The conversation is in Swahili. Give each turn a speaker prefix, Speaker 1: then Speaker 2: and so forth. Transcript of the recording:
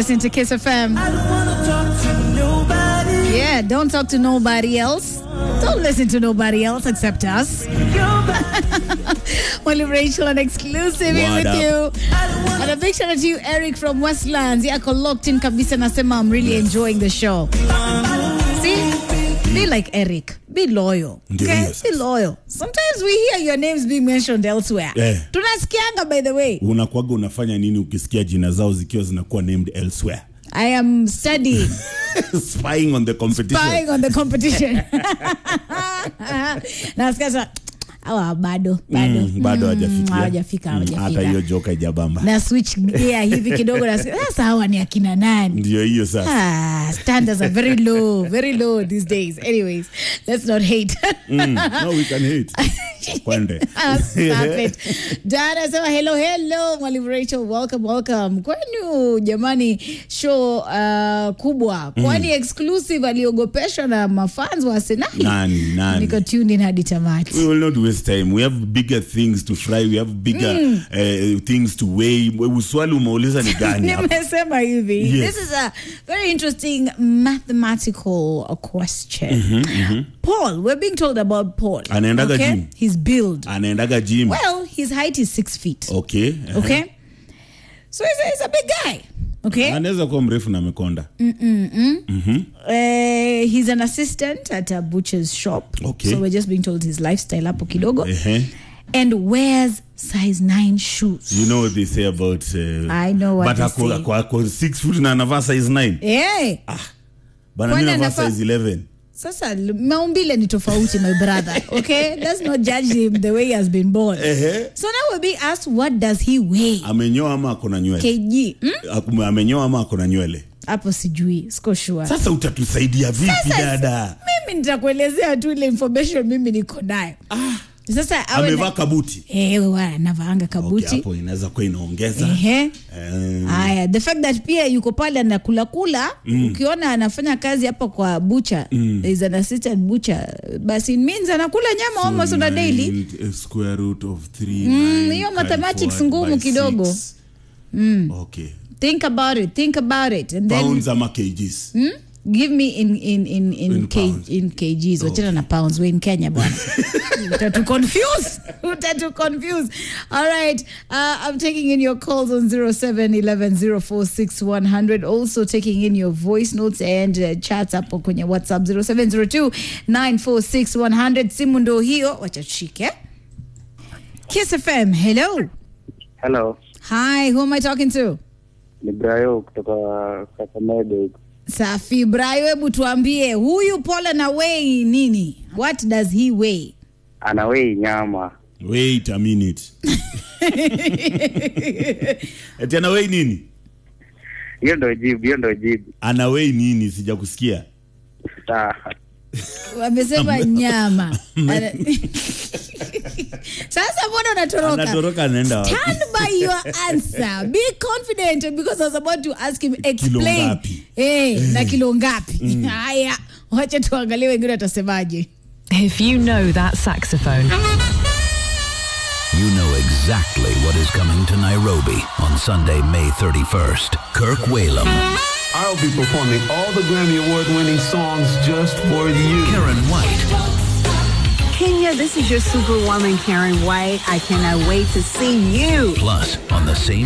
Speaker 1: listening to Kiss FM. Yeah, don't talk to nobody else. Don't listen to nobody else except us. Only Rachel and exclusive here
Speaker 2: What
Speaker 1: with
Speaker 2: up?
Speaker 1: you. And a big shout out to you, Eric from Westlands. Yako locked in kabisa nasema I'm really enjoying the show. See? Be like Eric. Be loyal.
Speaker 2: Ndio
Speaker 1: Okay?
Speaker 2: hiyo
Speaker 1: Be
Speaker 2: sasa.
Speaker 1: loyal. Sometimes we hear your names being mentioned elsewhere.
Speaker 2: Eh.
Speaker 1: Tunasikianga by the way.
Speaker 2: unakwaga unafanya nini ukisikia jina zao zikiwa zinakuwa named elsewhere
Speaker 1: I am studying.
Speaker 2: spying on the competition
Speaker 1: spying on the competition. Nasikia sasa, awa bado bado
Speaker 2: Mm, bado hawajafikia.
Speaker 1: hawajafika
Speaker 2: Mm, hata hiyo
Speaker 1: hawajafika
Speaker 2: joka ijabamba
Speaker 1: na switch gear hivi kidogo nasikia sasa hawa ni akina nani
Speaker 2: ndio hiyo sasa
Speaker 1: Ah, standards are very low, very low these days. Anyways, let's not hate.
Speaker 2: mm, no we can hate kwende
Speaker 1: Ah, Stop it. Dada sema hello hello mwalimu Rachel welcome welcome. Kwani jamani show uh, kubwa kwani exclusive aliogopeshwa na mafans wa Arsenal.
Speaker 2: nani nani
Speaker 1: Niko tuned in hadi tamati.
Speaker 2: we will not waste time we have bigger things to fry we have bigger uh, things to weigh swali umeuliza ni gani hapa?
Speaker 1: nimesema hivi
Speaker 2: Yes.
Speaker 1: this is a very interesting mathematical uh, question paul we're being told about paul
Speaker 2: Anaendaga
Speaker 1: okay?
Speaker 2: gym?
Speaker 1: his build
Speaker 2: anaendaga gym
Speaker 1: well his height is six feet
Speaker 2: okay uh-huh.
Speaker 1: okay so he's a, he's a big guy okay
Speaker 2: anaweza kuwa mrefu na amekonda
Speaker 1: uh, he's an assistant at a butcher's shop
Speaker 2: Okay.
Speaker 1: so we're just being told his lifestyle hapo kidogo
Speaker 2: Ehe.
Speaker 1: and wears size 9 shoes
Speaker 2: you know what they say about uh,
Speaker 1: I know what
Speaker 2: but
Speaker 1: they
Speaker 2: ako,
Speaker 1: say.
Speaker 2: ako, ako six foot na anavaa size 9
Speaker 1: hey.
Speaker 2: bana
Speaker 1: Kwani
Speaker 2: mi navaa
Speaker 1: anafaa-
Speaker 2: size 11
Speaker 1: sasa l- maumbile ni tofauti my brother okay let's not judge him the way he has been born
Speaker 2: Ehe.
Speaker 1: so now we're being asked what does he weigh
Speaker 2: amenyoa ama ako na nywele
Speaker 1: kg hmm?
Speaker 2: Aku- amenyoa ama ako na nywele
Speaker 1: hapo sijui siko sure
Speaker 2: sasa utatusaidia vipi
Speaker 1: Sasa,
Speaker 2: dada
Speaker 1: mimi nitakuelezea tu ile information mimi niko nayo sasa awe
Speaker 2: amevaa
Speaker 1: na-
Speaker 2: kabuti
Speaker 1: Eh, wa, anavaanga
Speaker 2: okay,
Speaker 1: kabuti
Speaker 2: hapo inaweza kuwa inaongeza
Speaker 1: Ehe.
Speaker 2: Eh,
Speaker 1: haya the fact that pia yuko pale anakula kula ukiona anafanya kazi hapa kwa bucha mm. is an assistant butcher basi it means anakula nyama almost on a daily
Speaker 2: nine, eh, square root of three,
Speaker 1: Mm,
Speaker 2: nine,
Speaker 1: hiyo
Speaker 2: times
Speaker 1: mathematics
Speaker 2: what
Speaker 1: ngumu
Speaker 2: by
Speaker 1: kidogo.
Speaker 2: six. okay
Speaker 1: think about it think about it and then
Speaker 2: pounds ama kgs
Speaker 1: Hmm? give me in in in in,
Speaker 2: In
Speaker 1: K,
Speaker 2: pounds.
Speaker 1: in kgs wachana na pounds we in kenya bwana utatu confuse utatu confuse all right uh, i'm taking in your calls on 0711046100 also taking in your voice notes and uh, chats hapo kwenye whatsapp 0702946100 simu ndo hiyo wacha tushike kiss fm hello
Speaker 3: Hello,
Speaker 1: hi who am i talking to
Speaker 3: ni Brayo kutoka Kakamega. huku.
Speaker 1: Safi Brayo, hebu tuambie huyu Paul na weigh nini? What does he weigh?
Speaker 3: Ana wei nyama
Speaker 2: wait a minute eti anawei nini
Speaker 3: hiyo ndo jibu, hiyo ndo jibu.
Speaker 2: anawei nini sija kusikia
Speaker 3: Sawa.
Speaker 1: Wamesema nyama. Ana- Sasa mbona unatoroka?
Speaker 2: anatoroka anaenda wapi?
Speaker 1: Stand by your answer. Be confident because I was about to ask him explain.
Speaker 2: ngapi?
Speaker 1: Eh, na kilo ngapi? Haya, wacha tuangalie wengine watasemaje.
Speaker 4: If you know that saxophone,
Speaker 5: You know exactly what is coming to Nairobi on Sunday, May 31st. Kirk Whalum,
Speaker 6: I'll be performing all the Grammy Award winning songs just for you.
Speaker 5: Karen White,
Speaker 7: Kenya, this is your superwoman, Karen White. I cannot wait to see you.
Speaker 5: plus on the same